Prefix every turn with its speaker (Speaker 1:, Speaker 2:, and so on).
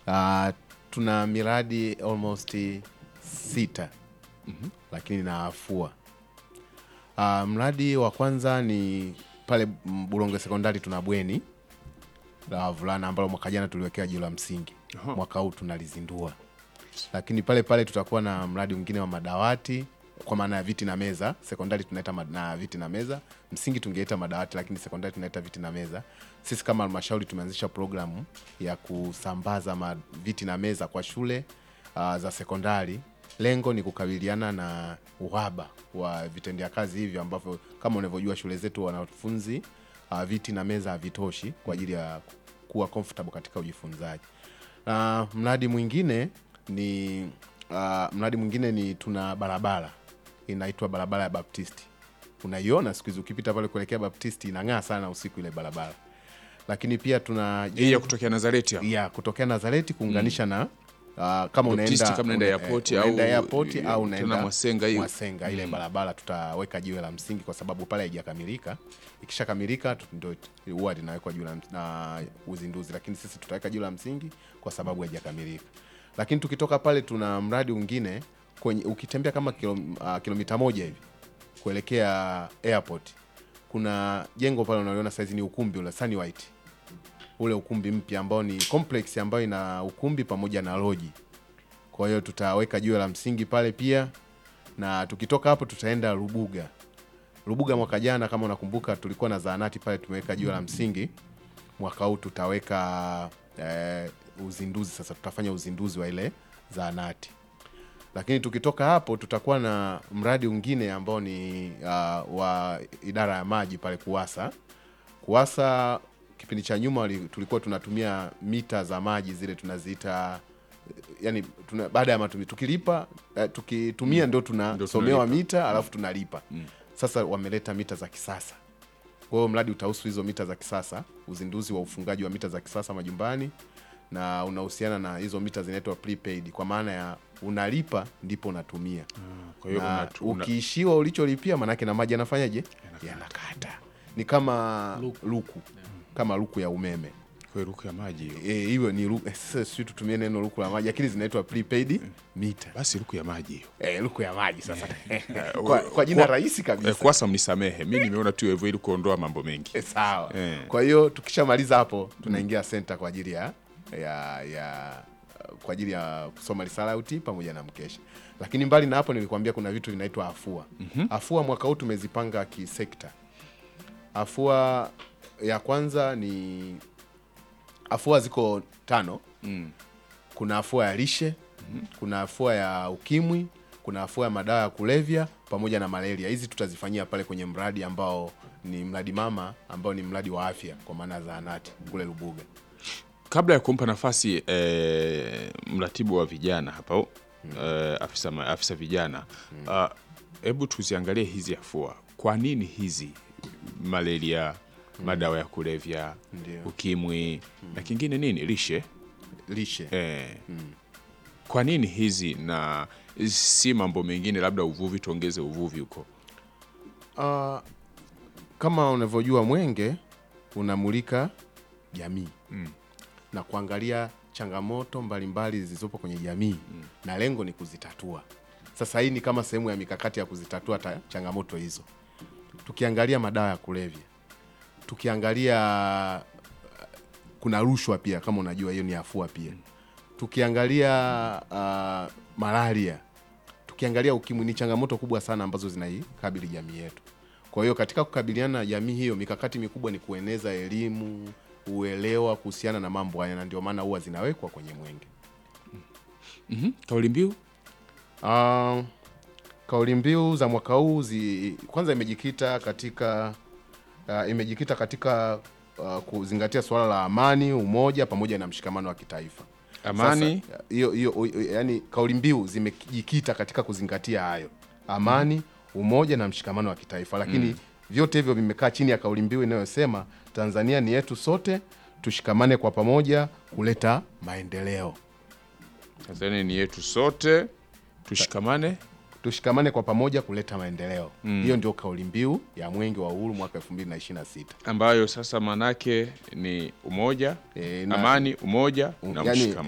Speaker 1: Uh, tuna miradi almost sita lakini na afua. Uh, mradi wa kwanza ni pale mm, Bulonge sekondari tuna bweni la wavulana ambalo mwaka jana tuliwekea jiwe la msingi.
Speaker 2: Aha.
Speaker 1: Mwaka huu tunalizindua, lakini pale pale tutakuwa na mradi mwingine wa madawati kwa maana ya viti na meza. Sekondari tunaita ma- na viti na meza, msingi tungeita madawati, lakini sekondari tunaita viti na meza. Sisi kama halmashauri tumeanzisha programu ya kusambaza ma viti na meza kwa shule uh, za sekondari. Lengo ni kukabiliana na uhaba wa vitendea kazi hivi ambavyo kama unavyojua shule zetu wanafunzi uh, viti na meza havitoshi kwa ajili ya kuwa comfortable katika ujifunzaji. Na mradi mwingine ni uh, mradi mwingine ni tuna barabara inaitwa barabara ya Baptisti. Unaiona siku hizi ukipita pale kuelekea Baptisti inang'aa sana usiku ile barabara. Lakini pia tuna
Speaker 2: Hii ya kutokea Nazareti hapo.
Speaker 1: ya kutokea Nazareti kuunganisha na uh, kama
Speaker 2: Baptisti
Speaker 1: unaenda
Speaker 2: kama unaenda
Speaker 1: una-
Speaker 2: airport
Speaker 1: eh,
Speaker 2: au-
Speaker 1: unaenda airport
Speaker 2: eh,
Speaker 1: au
Speaker 2: tena
Speaker 1: unaenda
Speaker 2: Mwasenga hiyo.
Speaker 1: Mwasenga ile barabara tutaweka jiwe la msingi kwa sababu pale haijakamilika. Ikishakamilika tu- ndio huwa linawekwa jiwe la ms- na uzinduzi, lakini sisi tutaweka jiwe la msingi kwa sababu haijakamilika. Lakini tukitoka pale tuna mradi mwingine kwenye ukitembea kama kilo, uh, kilomita moja hivi kuelekea airport kuna jengo pale unaliona saizi ni ukumbi ule Sunny White ule ukumbi mpya ambao ni complex ambayo ina ukumbi pamoja na loji. Kwa hiyo tutaweka jiwe la msingi pale pia, na tukitoka hapo tutaenda Rubuga. Rubuga mwaka jana kama unakumbuka, tulikuwa na zahanati pale, tumeweka jiwe la msingi. Mwaka huu tutaweka eh, uzinduzi sasa, tutafanya uzinduzi wa ile zahanati. Lakini tukitoka hapo tutakuwa na mradi mwingine ambao ni uh, wa idara ya maji pale Kuwasa. Kuwasa kipindi cha nyuma wali- tulikuwa tunatumia mita za maji zile tunaziita yani tuna, baada ya matumizi tukilipa eh, tukitumia ndo tunasomewa
Speaker 2: tunalipa.
Speaker 1: mita alafu tunalipa. Sasa wameleta mita za kisasa. Kwa hiyo mradi utahusu hizo mita za kisasa, uzinduzi wa ufungaji wa mita za kisasa majumbani, na unahusiana na hizo mita zinaitwa prepaid, kwa maana ya unalipa ndipo unatumia
Speaker 2: Kwa hiyo
Speaker 1: na
Speaker 2: unatu- una-
Speaker 1: ukiishiwa ulicholipia, manake na maji yanafanyaje? Yanakata. Ni kama luku, kama luku ya umeme
Speaker 2: kwa hiyo ruku ya maji hiyo.
Speaker 1: Eh, hiyo ni luku. eh, Sasa sisi tutumie neno luku la maji, lakini zinaitwa prepaid mita.
Speaker 2: Basi ruku ya maji hiyo.
Speaker 1: Eh, luku ya maji sasa kwa, kwa jina
Speaker 2: Kwa-
Speaker 1: rahisi kabisa
Speaker 2: Eh, Kwasa mnisamehe, mi nimeona tu hivyo ili kuondoa mambo mengi.
Speaker 1: Eh, sawa.
Speaker 2: Eh.
Speaker 1: Kwa hiyo tukishamaliza hapo tunaingia senta kwa ajili ya ya ya kwa ajili ya kusoma risalauti pamoja na mkesha. Lakini mbali na hapo nilikwambia kuna vitu vinaitwa afua. Afua mwaka huu tumezipanga kisekta. Afua ya kwanza ni afua ziko tano. Kuna afua ya lishe, kuna afua ya ukimwi, kuna afua ya madawa ya kulevya pamoja na malaria. Hizi tutazifanyia pale kwenye mradi ambao ni mradi mama ambao ni mradi wa afya kwa maana ya zahanati kule Lubuga.
Speaker 2: Kabla ya kumpa nafasi eh, mratibu wa vijana hapa eh, afisa, ma- afisa vijana ah, hebu tuziangalie hizi afua. Kwa nini hizi malaria, madawa ya kulevya,
Speaker 1: Ndio.
Speaker 2: ukimwi na kingine nini, lishe
Speaker 1: Lishe.
Speaker 2: eh, kwa nini hizi na si mambo mengine, labda uvuvi, tuongeze uvuvi huko.
Speaker 1: Ah, kama unavyojua Mwenge unamulika jamii na kuangalia changamoto mbalimbali zilizopo kwenye jamii na lengo ni kuzitatua. Sasa hii ni kama sehemu ya mikakati ya kuzitatua ta, changamoto hizo. Tukiangalia madawa ya kulevya, tukiangalia uh, kuna rushwa pia, kama unajua hiyo ni afua pia. Tukiangalia uh, malaria, tukiangalia ukimwi, ni changamoto kubwa sana ambazo zinaikabili jamii yetu. Kwa hiyo katika kukabiliana na jamii hiyo, mikakati mikubwa ni kueneza elimu, uelewa kuhusiana na mambo haya, na ndio maana huwa zinawekwa kwenye Mwenge.
Speaker 2: Mhm. Kauli mbiu
Speaker 1: Uh, kauli mbiu za mwaka huu zi, kwanza imejikita katika uh, imejikita katika uh, kuzingatia suala la amani, umoja pamoja na mshikamano wa kitaifa.
Speaker 2: Amani.
Speaker 1: Sasa, hiyo hiyo yani, kauli mbiu zimejikita katika kuzingatia hayo, amani, umoja na mshikamano wa kitaifa, lakini vyote hivyo vimekaa chini ya kauli mbiu inayosema Tanzania ni yetu sote, tushikamane kwa pamoja kuleta maendeleo.
Speaker 2: Tanzania ni yetu sote, tushikamane.
Speaker 1: tushikamane kwa pamoja kuleta maendeleo. Hiyo ndio kauli mbiu ya Mwenge wa Uhuru mwaka 2026.
Speaker 2: ambayo sasa maanake ni umoja
Speaker 1: E, na-
Speaker 2: amani, umoja na
Speaker 1: yani,
Speaker 2: mshikamano.